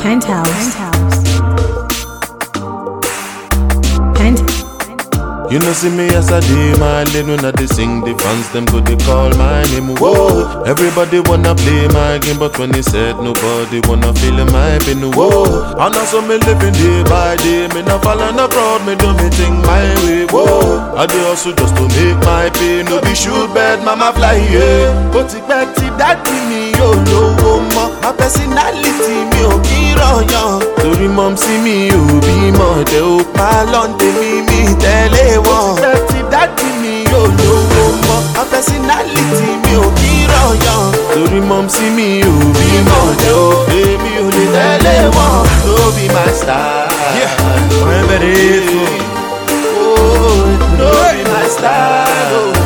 Penthouse. Pent. You know see me as I day my lane when I dey sing the fans them go they call my name whoa Everybody wanna play my game but when they said nobody wanna feel my pain whoa And also me living day by day me not falling abroad me do me thing my way whoa I dey also just to make my pay no be shoot bad mama fly yeah Ó ti pẹ́ tí dádì mi yóò lówó mọ́ my personality mi ò kí rọ̀yàn Torí mom sí mi ò bímọ tẹ ó pa lọ́ǹdẹ̀ mi mi tẹ́lẹ̀ wọn. Ó ti pẹ́ tí dádì mi yóò lówó mọ́ my personality mi ò kí rọ̀yàn Torí mom sí mi ò bímọ tẹ ó èmi ò lè tẹ́lẹ̀ wọn. No be my style. Wherever it is, Oh, no be my style. oh.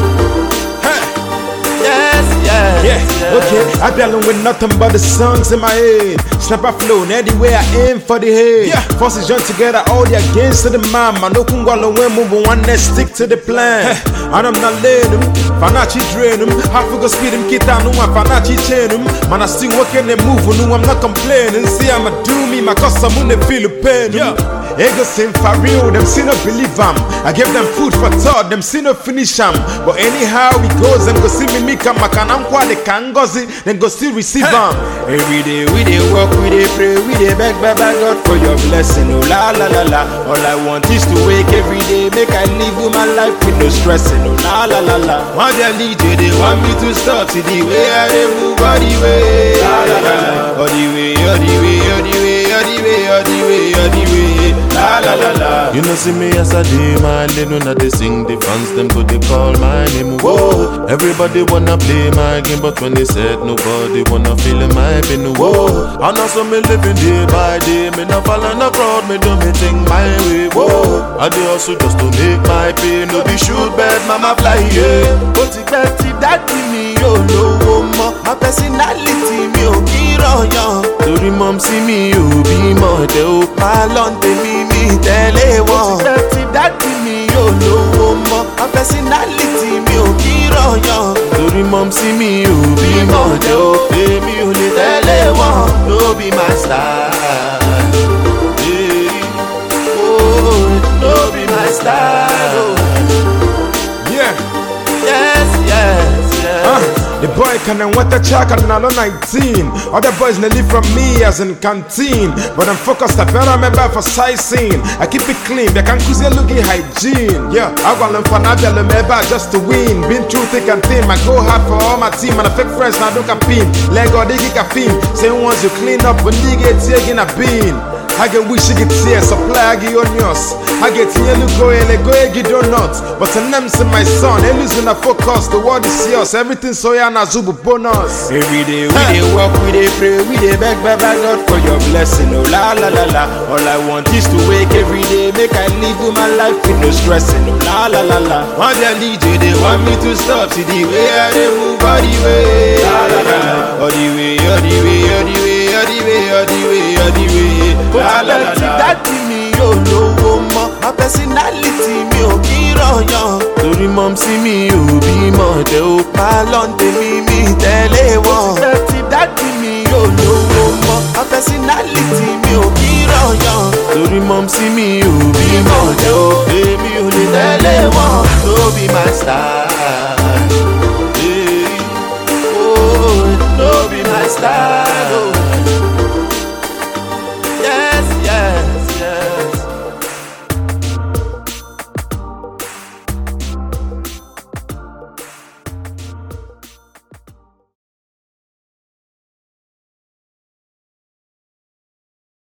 Yes, yes, Yeah, yes. okay. I be alone with nothing but the songs in my head. Snap a flow, and anywhere I aim for the head. Yeah, forces join together, all the against to the man. Man, no kungwalo when move one that stick to the plan. And I'm not letting them, Fanachi drain them. Half go speed them, kita no one Fanachi chain them. Man, I still working and moving, no, I'm not complaining. See, I'ma do me, my cause I'm on the feel the pain. Yeah. Ego sing for real, them see no believe am. I give them food for thought, them see no finish am. But anyhow it goes, them go see me make am. Makanam kwa de kangozi, then go still receive am. Every day we dey work, we dey pray, we dey beg, beg, beg God for your blessing. Oh la la la la. All I want is to wake every day, make I live with my life with no stressing. Oh la la la la. Want their lead, they want me to stop. See the way I dey move, all the way, la la la la. All the way, all the way, all the way, all the way, all the way, all the way, la la la la. You know see me as I day my lane when I dey sing the fans them go they call my name whoa Everybody wanna play my game but when they said nobody wanna feel my pain whoa And also me living day by day me not falling abroad me do me thing my way whoa I dey also just to make my pay no be shoot bad mama fly yeah Ó ti pẹ́ tí dádì mi yóò lówó mọ́ my personality mi ò kí rọ̀yàn Torí mom sí mi ò bímọ tẹ ó pa lọ́ǹdẹ̀ mi mi tẹ́lẹ̀ wọn. Ó ti pẹ́ tí dádì mi yóò lówó mọ́ my personality mi ò kí rọ̀yàn Torí mom sí mi ò bímọ tẹ ó èmi ò lè tẹ́lẹ̀ wọn. No be my style. Yeah. Oh, no be my style. Oh. Yeah. Yes, yes, yes. Uh, the boy can and what a check and now 19. Other boys they live from me as in canteen. But I'm focused, I better remember for sightseeing. I keep it clean, they can cause looking hygiene. Yeah, I want them for Nadia remember just to win. Been through thick and thin, I go hard for all my team. And I fake friends now don't pin. Lego they get caffeine. Say once you clean up, when you get taking a bean. I get wish you get here, supply I get onions. I get here, look go ele go egi donuts. But the name's in my son, they losing a focus. The world is yours, everything so ya na zubu bonus. Every day we dey work, we dey pray, we dey beg, beg, beg God for your blessing. Oh la la la la. All I want is to wake every day, make I live with my life with no stressing. Oh la la la la. Want their lead, they want me to stop. See the way I dey move, all the way, la la la la. All the way, all the way, all the way, all the way, all the way, all the way. Ó ti pẹ́ tí dádì mi yóò lówó mọ́ my personality mi ò kí rọ̀yàn Torí mom sí mi ò bímọ tẹ ó pa lọ́ǹdẹ̀ mi mi tẹ́lẹ̀ wọn. Ó ti pẹ́ tí dádì mi yóò lówó mọ́ my personality mi ò kí rọ̀yàn Torí mom sí mi ò